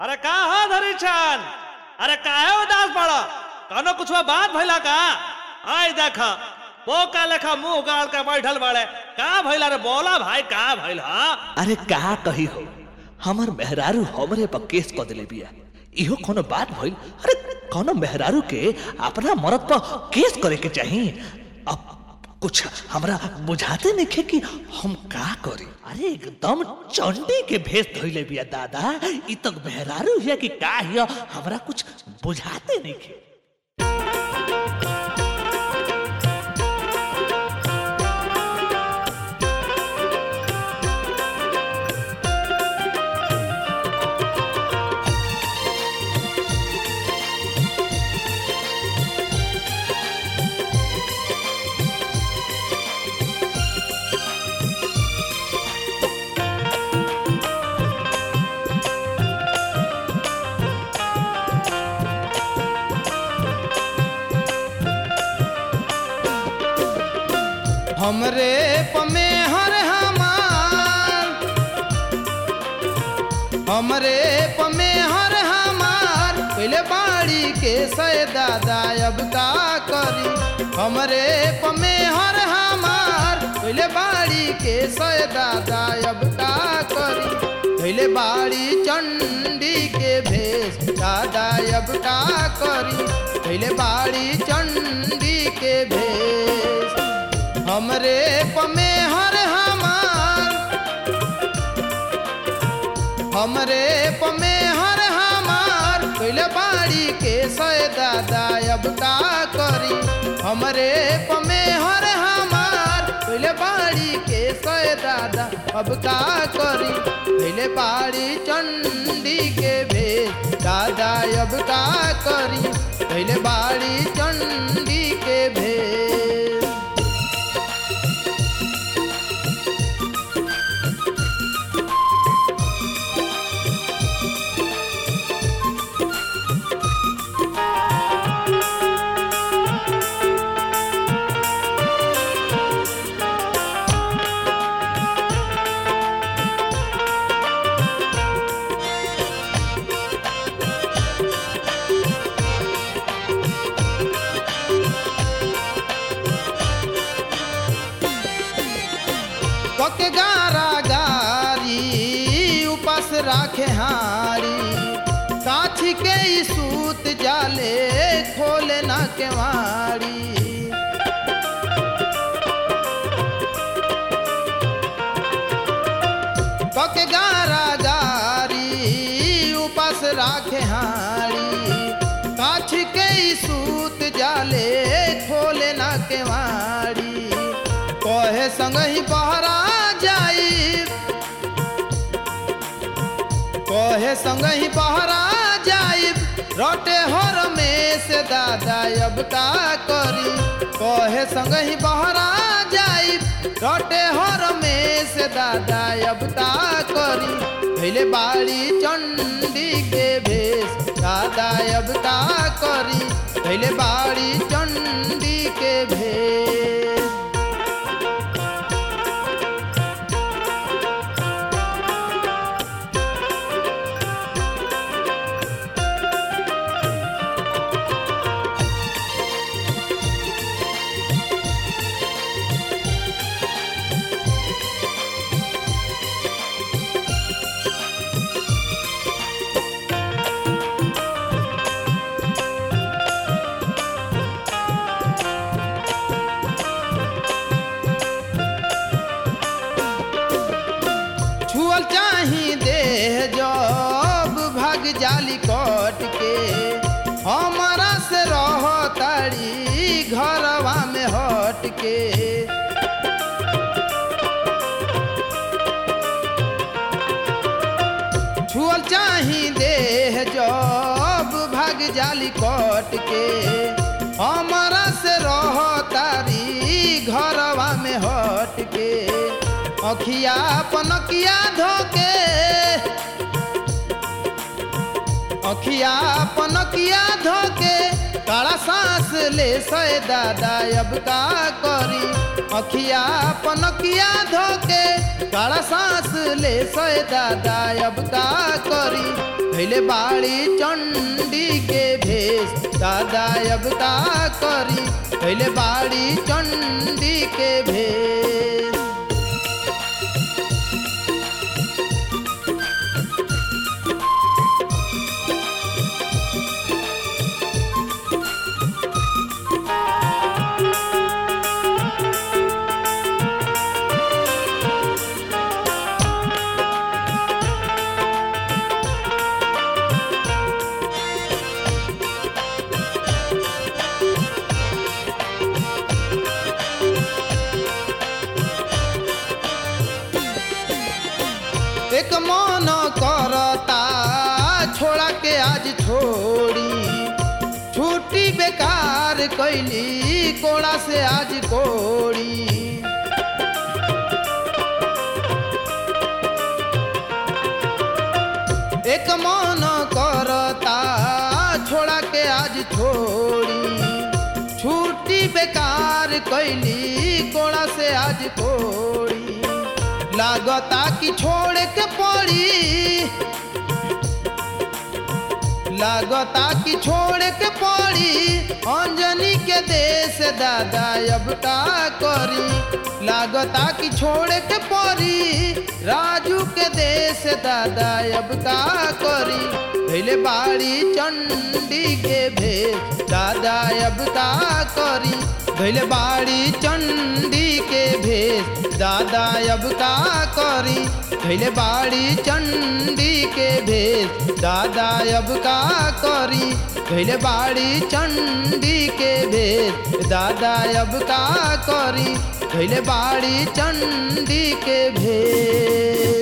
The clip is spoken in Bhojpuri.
अरे का हो धरीछन अरे काहे उदास पड़ कनो कुछ बात भइला का आई देख पोका लेखा मुंह गाड़ के बैठल बाड़े का भइला रे बोला भाई का भइल हा अरे का कही हो हमर मेहरारू हमरे पर केस क दिले बिया इहो कोनो बात भइल अरे कोनो मेहरारू के अपना मरद पर केस करे के चाही अब कुछ हमरा बुझाते नहीं कि हम का करी अरे एकदम चंडी के भेष धइले बिया दादा ई तक मेहरारू हिया कि का हिया हमरा कुछ बुझाते नहीं हमरे पमे हर हमार हमरे पमे हर हमार पहले बाड़ी के सय दादा अब का करी हमरे पमे हर हमार पहले बाड़ी के सय दादा अब का करी पहले बाड़ी चंडी के भेष दादा अब का करी पहले बाड़ी चंडी के भेष हमरे पमे हर हमार हमरे पमे हर हमार पहले बाड़ी के सय दादा अब का करी हमरे पमे हर हमार पहले बाड़ी के सय दादा अब का करी पहले बाड़ी चंडी के भेष दादा अब का करी पहले बाड़ी चंडी के भेष कके गारा गारी उपास राखे हारी काछी के ई सूत जाले खोले ना केवाड़ी कके गारा गारी उपास राखे हारी काछी के ई सूत जाले खोले ना केवाड़ी कहे संग ही बहरा जाई कहे संग ही बहरा जाई रोटे हर में से दादा अब का करी कहे संग ही बहरा जाई रोटे हर में से दादा अब का करी पहले बाड़ी चंडी के भेष दादा अब का करी पहले बाड़ी चंडी के भेष छुअल चाही देह जब भाग जाली कट के हमारा से रह तारी घरवा में हट के छुअल चाही देह जब भाग जाली कट के हमारा से रह तारी घरवा में हट के अखिया पनकिया धोके अखिया पनकिया धोके काला सांस ले सए दादा अब का करी अखिया पनकिया धोके काला सांस ले सए दादा अब का करी भैले बाड़ी चंडी के भेष दादा अब का करी भैले बाड़ी चंडी के भेष एक मन करता छोड़ा के आज छोड़ी छुट्टी बेकार कैली कोड़ा से आज कोड़ी एक मन करता छोड़ा के आज छोड़ी छुट्टी बेकार कैली कोड़ा से आज कोड़ी लागता कि छोड़ के पड़ी लागता कि छोड़ के पड़ी अंजनी के देश दादा अब का करी लागता कि छोड़ के पड़ी राजू के देश दादा अब का करी पहले बाड़ी चंडी के भेष दादा अब का करी भैले बाड़ी चंडी के भेष दादा अब का करी भैले बाड़ी चंडी के भेष दादा अब का करी भैले बाड़ी चंडी के भेष दादा अब का करी भैले बाड़ी चंडी के भेष